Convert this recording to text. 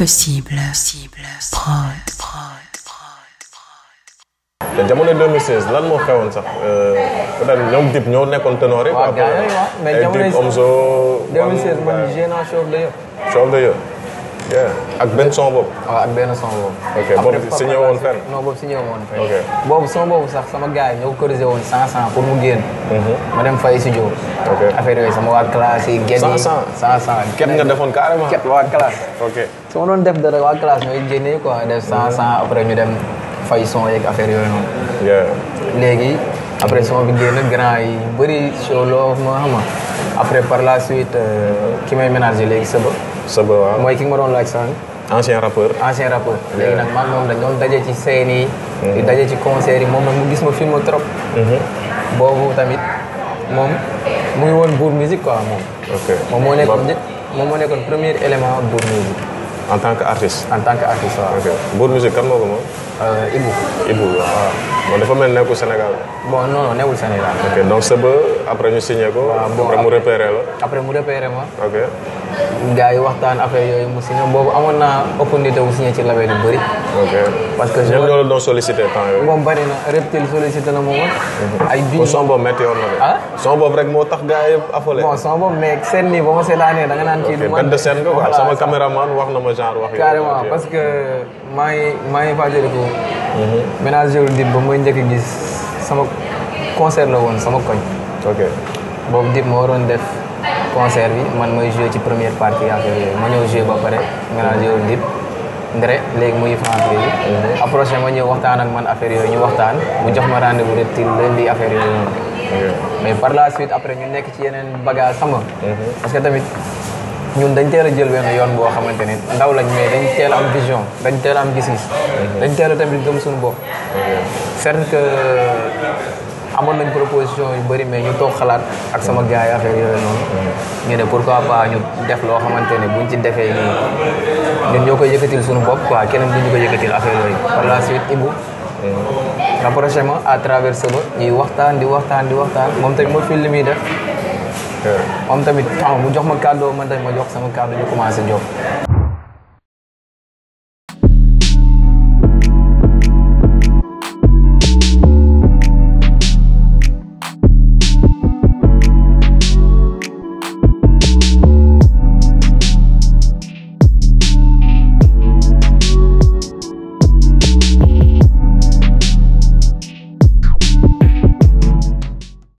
Impossible. Prod. te jamono 2016 lan moo xewoon sax peut-être ñoom Dip ñoo nekkoon ténor yi. waaw gars yooyu waaw mais ay jamono Dip Omzo. 2016 man gée naa show de yëpp. show of the year. yeah ak benn son boobu. waaw ak benn son boobu. Ok, boobu Après, signé Papa woon Lassé- fenn? non boobu signé woon fenn. Ok. boobu son boobu sax sama gars yi ñoo ko corrigé woon 100 100 pour mu génn. ma dem fay studio. Ok. affaire yooyu sama waa classe yi. génn 100 yi 100. 100 100. ket nga defoon carrément. ket waa classe. ok su ma doon def dara waa classe ñooy génnee quoi def 100 100 après ñu dem fay son yeeg affaire yooyu noonu. yeah léegi après son bi génn grand yi bëri show loo ma xam nga après par la suite euh, ki may ménager léegi sëba Saba waaw. mooy ki nga ma doon laaj sànq ancien rappeur. ancien rappeur léegi nag man moom dañ doon daje ci scène yi di daje ci concert yi moom nag mu gis ma film trop boobu tamit moom mu ngi woon Bour Musique quoi moom ok moom moo nekkoon Bob- njëkk moom moo nekkoon premier élément Bour Musique en tant que artiste. en tant que artiste waaw ok Bour Musique kan moo ko moom. Euh, Ibou Ibou waaw. moom dafa mel nekkul Sénégal. bon non non newul Sénégal ok donc Saba après ñu signé ko. Waaw, bon, après mu repéré la. après mu repéré ma ok gars yi waxtaan affaire yooyu mu signé boobu amoon naa opportunité wu signé ci label yu bëri ok. parce que ñoom ñoo la doon sollicité temps yooyu. moom bëri na Reptile sollicité na ma woon ay kon bijoux son boobu métti woon na de. Ah? son boobu rek moo tax gars yëpp affolé. bon son boobu mais seen nii ba ma seetaanee da nga naan kii ok du man benn de scène nga quoi Voilà, sama ça. caméraman wax na ma genre wax. yooyu. carrément Ok. parce que maa ngi maa ngi fàttaliku ménageur Dip ba muy njëkk a gis sama concert la woon sama koñ ok boobu Dip ma waroon def concert bi man mooy joué ci première partie affaire yooyu ma ñëw joué ba pare ménageur Dip ndre léegi muy français yi approché ma ñëw waxtaan ak man affaire yooyu ñu waxtaan mu jox ma rendez-vous reptile lundi affaire yooyu noonu ok mais par la suite après ñu nekk ci yeneen bagage xam nga parce que tamit ñun dañ teel a jël benn yoon boo xamante ne ndaw lañ mais dañ teel a am vision dañ teel a am gis-gis dañ teel a tamit gëm suñu bopp certes que amoon nañ proposition yu bëri mais ñu toog xalaat ak sama gars yi affaire yooyu noonu ñu ne pourquoi pas ñu def loo xamante ne buñ ci defee nii ñun ñoo koy yëkkatil suñu bopp quoi keneen duñu ko yëkkatil affaire yooyu par la suite Ibou rapproché ma à travers Seba ñuy waxtaan di waxtaan di waxtaan moom tamit ma fil li muy def ok moom tamit xam nga mu jox ma kàddoo man tamit ma jox sama kàddu ñu commencé jox